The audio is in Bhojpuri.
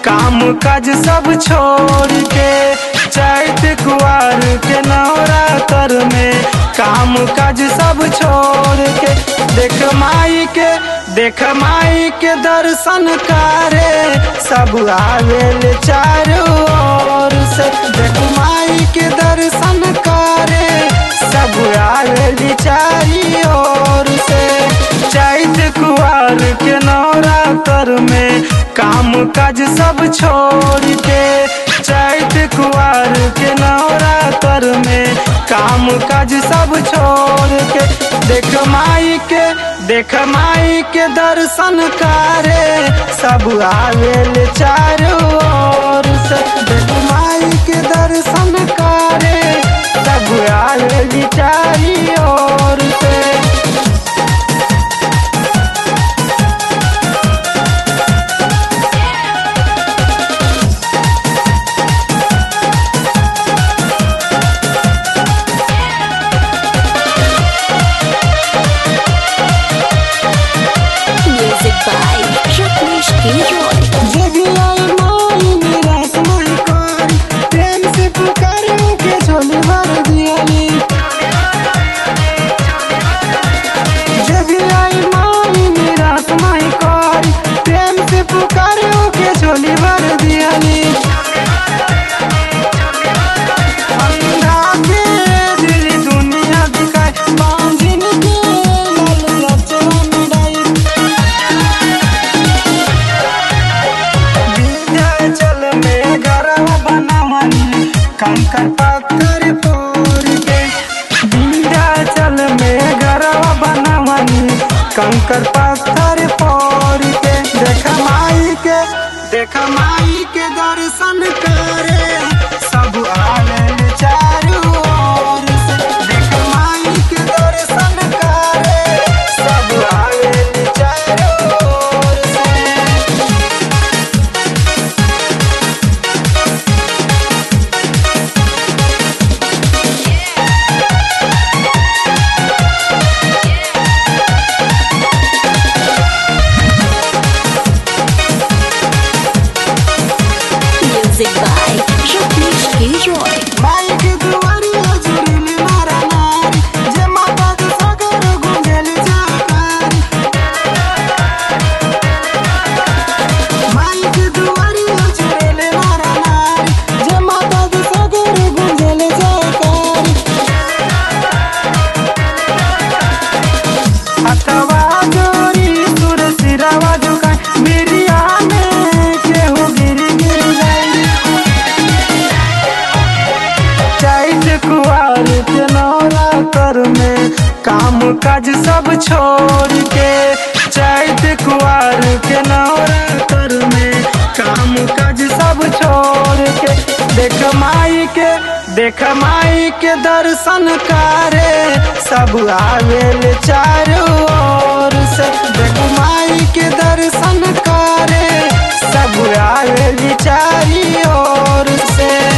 काम काज सब छोड़ के चैत कुआर के नवरात्र में काम काज सब छोड़ के देख माई के देख माई के दर्शन करे सब आवेल चारों ओर से देख माई के दर्शन करे सब आवेल चारी ओर से चैत कुआर के नवरात्र में काम काज सब छोड़ के चैत कुआर के नवरात्र में काम काज सब छोड़ के देख माई के देख माई के दर्शन करे सब आवेल चारों ओर से देख माई के दर्शन करे सब आवेल चारी ओर से Music by Rajneesh Giroy. जब आई माई मेरा समय कर प्रेम से पुकारूं के झोली भर दियाली जब आई माई मेरा समय कर प्रेम से पुकारूं के झोली भर दियाली अंधा के दिल दुनिया दिखाए बांझिन के लाल लचवा मिलाई विंध्याचल में गरवा बनावनी कंकर पत्थर फोड़ के विंध्याचल में गरवा बनावनी कंकर पत्थर फोड़ के देख माई के देख माई के दर्शन करे सब आवे चारों ओर से देख माई के दर्शन करे सब आवे चारों ओर से Music by Rajneesh Giroy. माइक दुआरिया जुड़िल नारा नारी जे माता के सागर गुंजल जाकारी माइक दुआरिया जुड़िल नारा नारी जे माता के सागर गुंजल जाकारी हथवा जोरी सुर सिरवा झुकाए मिरिया में केहू गिर गिर जाई चैत कुआर के नवरात्र में काम काज सब छोड़ के चैत कुआर के नवरात्र में काम काज सब छोड़ के देख माई के देख माई के दर्शन करे सब आवेल चारों ओर से देख माई के दर्शन करे सब आवेल चारी ओर से